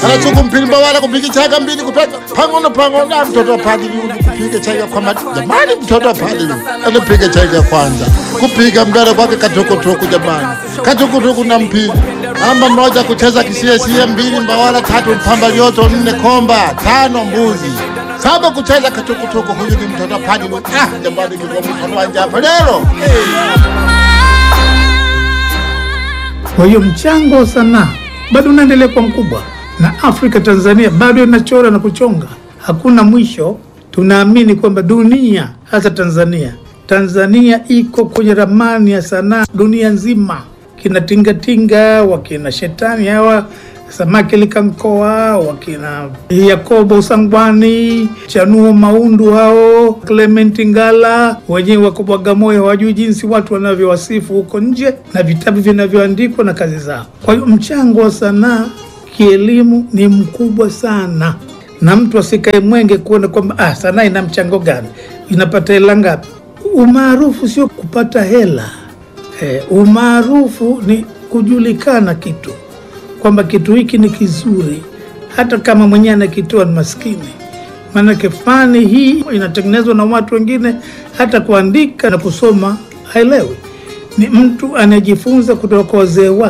anasuku mpimba wala kupika chaga mbili kupeka pangono pangono ah, mtoto wa padri huyu kupika chaga kwa mati jamani mtoto wa padri anapika chaga kwanza kupika mdara kwake katokotoko jamani katokotoko na mpili amba moja kucheza kisiesie mbili mbawala tatu mpamba lioto nne komba tano mbuzi saba kucheza katokotoko huyu ni mtoto wa padri ah jamani kwa mfano wa njapa leo Kwa hiyo mchango wa sanaa bado unaendelea kuwa mkubwa, na Afrika Tanzania bado inachora na kuchonga, hakuna mwisho. Tunaamini kwamba dunia, hasa Tanzania, Tanzania iko kwenye ramani ya sanaa dunia nzima. Kina tingatinga, wakina shetani hawa samaki likankoa, wakina Yakobo Sangwani, Chanuo Maundu, hao Clement Ngala, wenyewe wako Bagamoyo, hawajui jinsi watu wanavyowasifu huko nje na vitabu vinavyoandikwa na kazi zao. Kwa hiyo mchango wa sanaa kielimu ni mkubwa sana, na mtu asikae mwenge kuona kwamba ah, sanaa ina mchango gani, inapata hela ngapi. Umaarufu sio kupata hela eh, umaarufu ni kujulikana kitu kwamba kitu hiki ni kizuri, hata kama mwenyewe anakitoa ni maskini. Maanake fani hii inatengenezwa na watu wengine, hata kuandika na kusoma haelewi. Ni mtu anayejifunza kutoka kwa wazee wake.